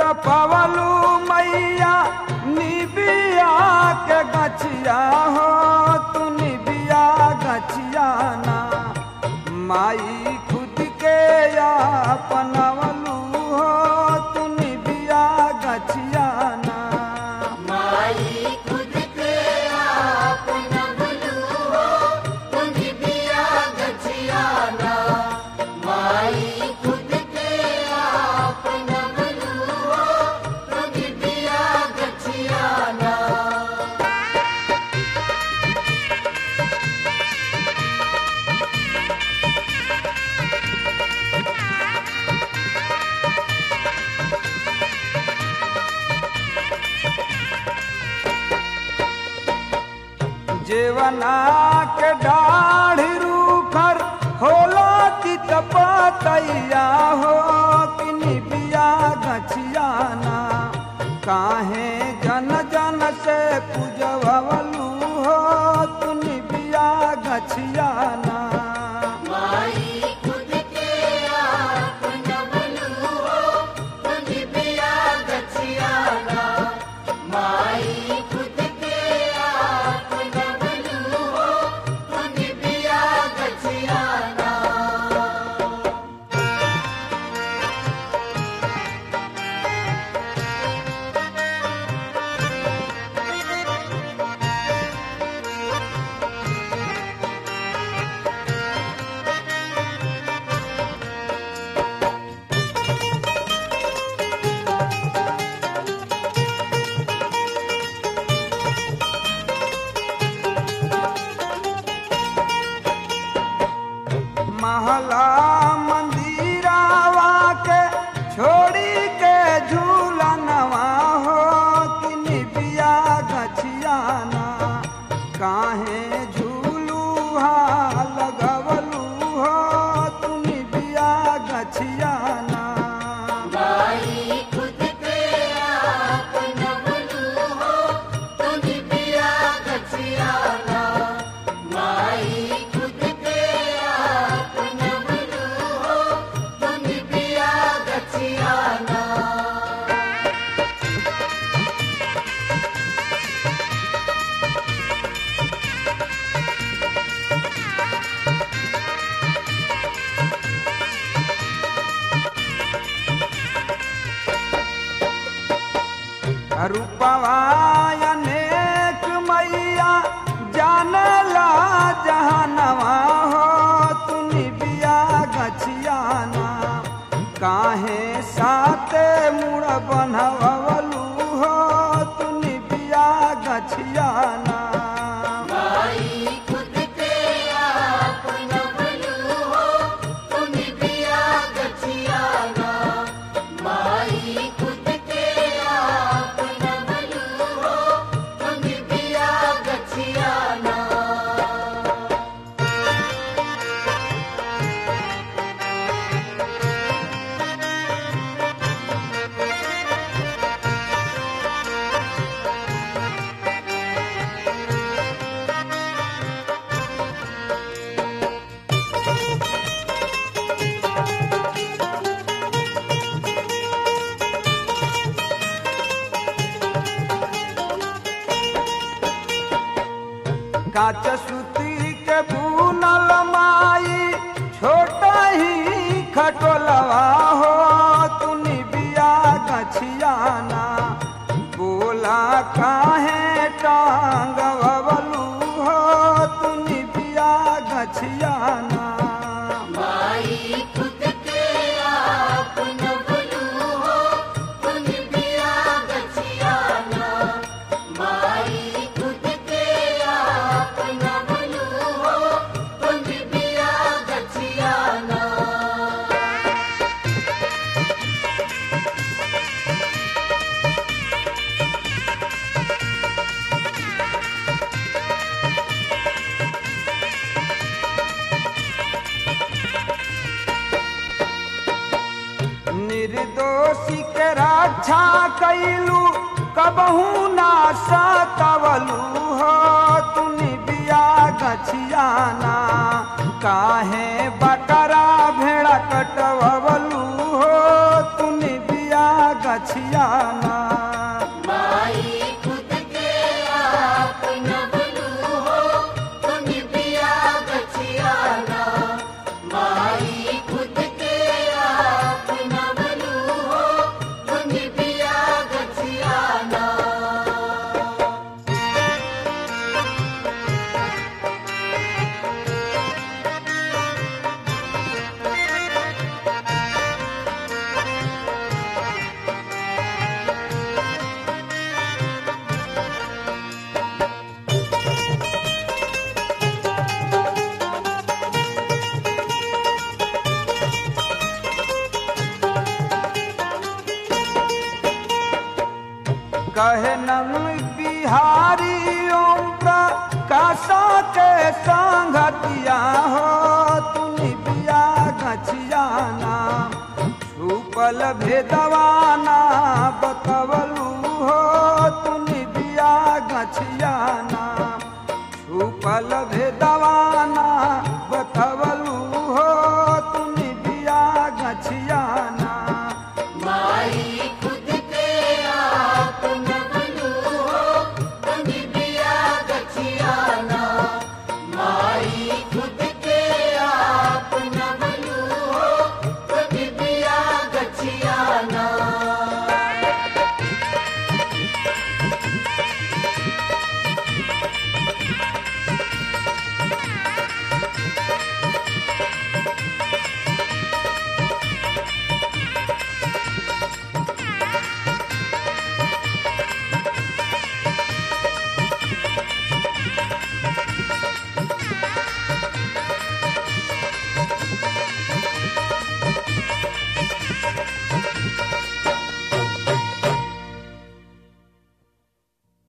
तपवलू मैया निबिया के गछिया हो तू निबिया गछिया ना माई खुद के अपनवलू हो तू निबिया गछिया ना माई खुद के आप नबलू हो तुझ बिया गछियाना माई खुद के आप नबलू हो तुझ बिया गछियाना जेवना के डाढ़ी रूखर होला की तपतैया हो कि निबिया गछियाना काहे जन जन से पूजवलू हो तू निबिया गछियाना माई खुद के आप नबलू हो तुझ बिया गछियाना माई खुद के आप नबलू हो तुझ बिया गछियाना महला मंदिरावा के छोड़ी के झूलनवा हो कि निबिया गछियाना काहे झूलू लगवलू हो तू निबिया गछियाना माई खुद के आप नबलू हो तुझ बिया गछियाना माई खुद के आप नबलू हो तुझ बिया गछियाना रूपवा अनेक मैया जानला जहानवा हो तू निबिया गछियाना काहे साते मुड़ बनवलू हो तू निबिया गछियाना माई खुद के आप नबलू हो तुझ बिया गछियाना माई खुद के आप नबलू हो तुझ बिया गछियाना काच सूती के बुनल माई छोटा ही खटोलवा हो तू निबिया गछियाना बोला काहे टांग बबलू हो तू निबिया गछियाना माई खुद के आप नबलू हो तुझ बिया गछियाना माई खुद के आप नबलू हो तुझ बिया गछियाना निर्दोषी के रक्षा कैलू कबहू ना सतवलू हो तू निबिया गछियाना काहे बकरा भेड़ा कटवलू हो तू निबिया गछियाना माई खुद के आप नबलू हो तुम बिया गछियाना माई खुद के आप नबलू हो तुम बिया गछियाना कहे नम बिहारी ओम प्रकाशा के संगतिया हो तुम बिया गछियाना छुपल भेदवाना बतवलू हो तुम बिया गछियाना छुपल भेदवाना बतवलू